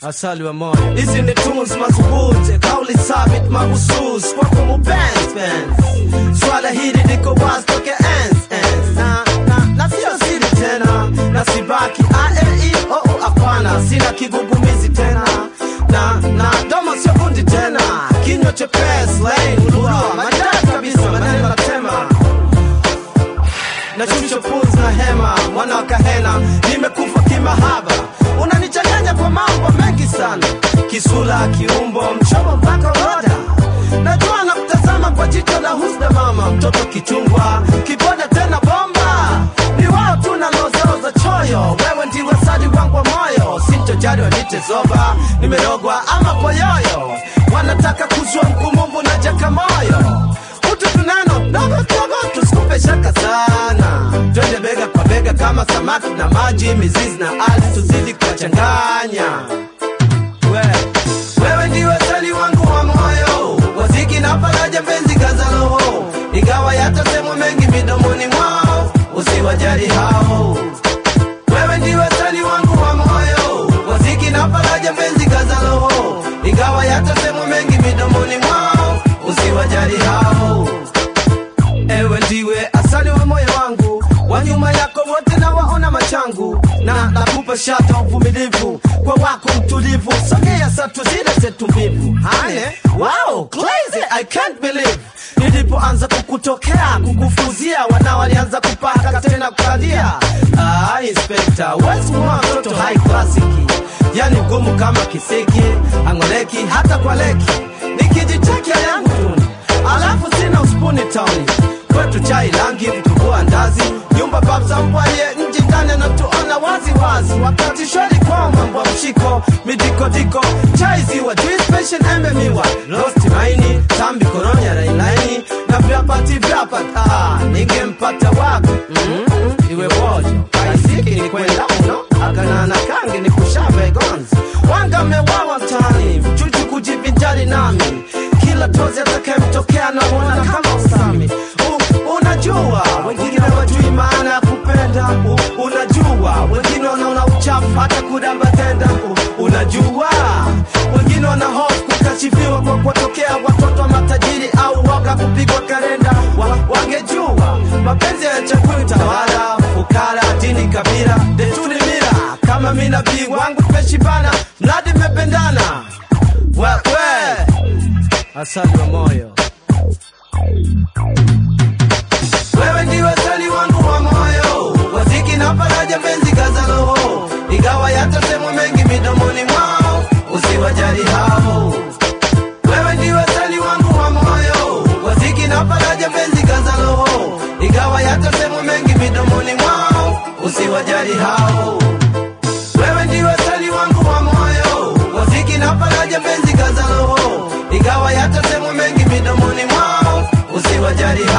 asali wa moyo. Hizi ni tunes madhubuti, kauli thabit mahusus kwako mupenzi penzi. Swala hili liko wazi toke enzi enzi, na na na sio siri tena, na sibaki aeio hapana, sina kigugumizi tena na na domo sio kundi tena, kinywa chepesi laini lugha maridadi kabisa, maneno natema nashusha pumzi na hema, mwana wa kahena, nimekufa kimahaba, unanichanganya kwa mambo mengi sana, kisula, kiumbo, mchomo mpaka roda. Najua na kutazama kwa jicho la husda, mama mtoto kichungwa, kiboda tena bomba, ni wao tu na lozaoza choyo, wewe ndiwe sadi wangu wa moyo, sintojali wanite zoba, nimerogwa ama poyoyo, wanataka kuzua mkumumbu na jakamoyo utu tunano dogo dogo, tusikupe shaka sana, twende bega kwa bega kama samaki na maji, mizizi na ardhi, tuzidi kuwachanganya. We, wewe ndiwe sali wangu wa moyo, waziki na faraja, mpenzi kaza roho, ingawa yatasemwa mengi midomoni mwao, usiwajali hao. Wewe ndiwe sali wangu wa moyo, waziki na faraja, mpenzi kaza roho, ingawa yatasemwa mengi midomoni mwao, usiwajali hao. Ewe ndiwe asali wa moyo wangu, wa nyuma yako wote na waona machangu, na nakupa shata uvumilivu kwa wako mtulivu, sogea satu zile zetu mbivu. Hane, wow, crazy, I can't believe nilipoanza kukutokea kukufuzia, wana walianza kupaka tena kukalia. Ah, inspector, wesi mwa mtoto high classic, yani ngumu kama kisiki, angoleki hata kwa leki, nikijichekea yangu tuni alafu sina uspuni tauni kwetu chai rangi vitumbua ndazi nyumba babza mbwaye nji ndani anatuona wazi wazi wakati shwari kwa mambo ya mshiko midikodiko chai ziwa juice passion embe miwa rosti maini tambi koronya rainaini na vyapati vyapati ah, ningempata wapi mm-hmm. iwe bojo kaisiki ni kwenda uno akanana kangi ni kushave gonzi wanga mewawa mtaani mchuchu kujivinjari nami kila tozi atakayemtokea namwona kama usami U, unajua wengine wajui maana ya kupenda U, unajua wengine wanaona uchafu hata kudamba tenda U, unajua wengine wana hofu kukashifiwa kwa kuwatokea watoto wa matajiri au waga kupigwa kalenda wa, wangejua mapenzi ya chakuli tawala fukara dini kabila desturi mira kama mi nabii wangu tumeshibana mradi mmependana wewe asali wa moyo. Wewe ndiwe sali wangu wa moyo, waziki na faraja, mpenzi kaza roho, ingawa yatasemwa mengi midomoni mwao, usiwajali hao. Wewe ndiwe sali wangu wa moyo, waziki na faraja, mpenzi kaza roho, ingawa yatasemwa mengi midomoni mwao, usiwajali hao. Wewe ndiwe sali wangu wa moyo, waziki na faraja, mpenzi kaza roho, ingawa yatasemwa mengi midomoni mwao, usiwajali